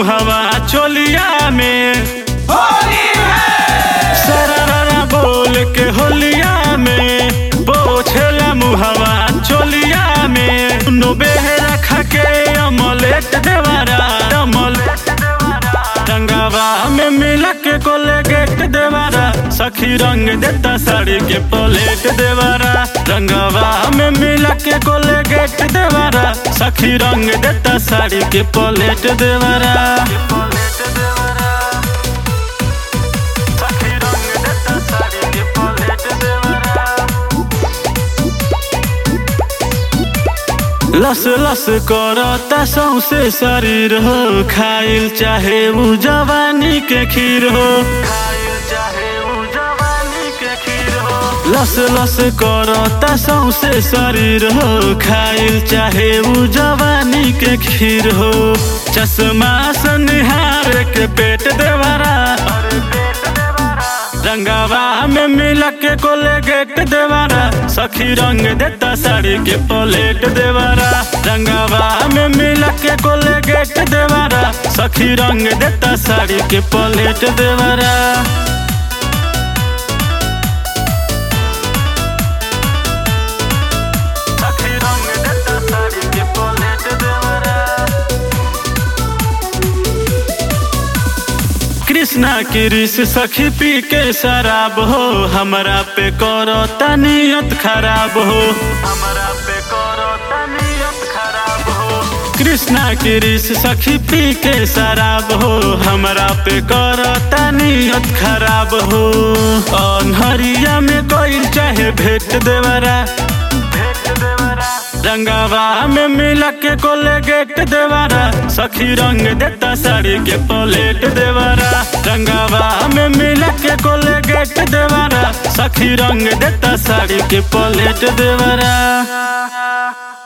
मुहवा चोलिया में सररा बोल के होलिया में पोछेला मुहवा चोलिया में नो बेहरा खाके अमलेट देवारा अमलेट देवारा रंगावा में मिला के कोलेगेट देवारा सखी रंग देता साड़ी के पलेट देवारा रंगावा में मिला के कोलेगेट देवारा सखी रंग देता साड़ी के पलेट देवारा पलेट देवारा सखी रंग देता साड़ी के पलेट देवारा लस लस करता सौसे शरीर हो खाइल चाहे उ जवानी के खीर हो खाइल चाहे उ जवानी के खीर हो लस लस करता सौसे शरीर हो खाइल चाहे उ जवानी के खीर हो चश्मा सनिहार के पेट देवरा रंगावा में मिला के कोलेगेट देवारा सखी रंग देता साड़ी के पलेट देवारा रंगावा में मिला के कोलेगेट देवारा सखी रंग देता साड़ी के पलेट देवारा सखी रंग देता साड़ी के पलेट देवारा कृष्णा की रिस सखी पी के शराब हो हमरा पे करो तनियत खराब हो हमरा पे करो तनियत खराब हो कृष्णा की रिस सखी पी के शराब हो हमरा पे करो तनियत खराब हो अनहरिया में कोई चाहे भेट देवरा भेट देवरा रंगावा में मिला के कोलेगेट देवारा सखी रंग देता साड़ी के पलेट देवारा रंगावा में मिला के कोलेगेट देवारा सखी रंग देता साड़ी के पलेट देवारा